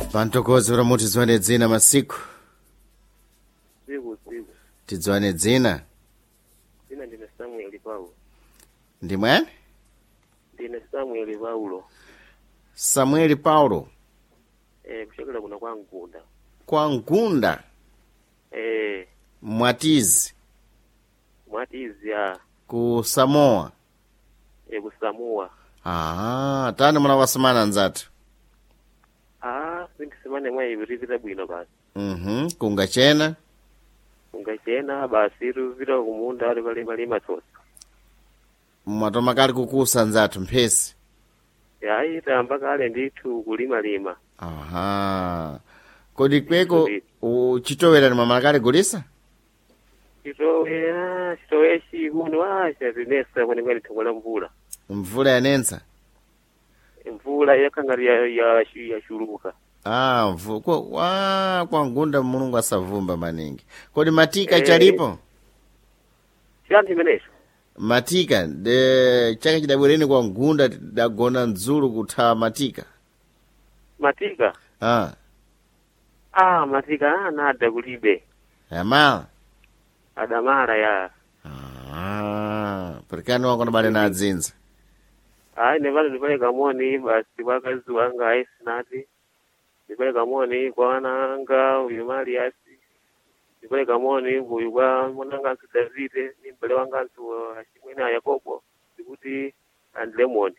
pantokozi kuti mutidziwane dzina masiku siku siku tidziwane dzina dzina ndine samueli paulo ndi mwene ndine samueli paulo samueli paulo eh kuchokera kuna kwa mgunda kwa mgunda eh mwatizi mwatizi a ku samoa eh kusamua aha tani munawasamana nzathu ah sindisimane mwa ipitipita bwino basi mhm kungachena ungachena basi tupita kumunda ali pali pali matsosa mwatoma kali kukusa nzathu mphesi yayi tayamba kale ndithu kulimalima aha kodi kweko u- chitowera ni mwamala kale gulisa chitowe ah chitowe chikuno ah chatinesa kwenekwene thongo la mvula mvula yanensa mvula yakhangati ya ya yachuluka ah mvu kwa, wa kwa mgunda mulungu asavumba maningi kodi matika Eh. chalipo chiyani chimenecho matika de chaka chidabwereni kwa mgunda tidagona mdzulu kuthawa matika matika ah ah matika anada kulibe yamala adamala ya ah perikani wakona bale na adzinza hayi nepano ndipale kamoni basi kwa kazi wanga aisinati ndipale kamoni kwa wana anga uyu maliasi ndipale kamoni uyu kwa mwananganso davide ni mbale wanganso achimwene a yakobo ndikuti andilemoni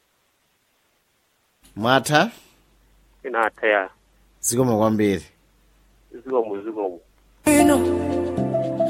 mwatha inatha ya zikomo kwambiri zikomo zikomo Bueno,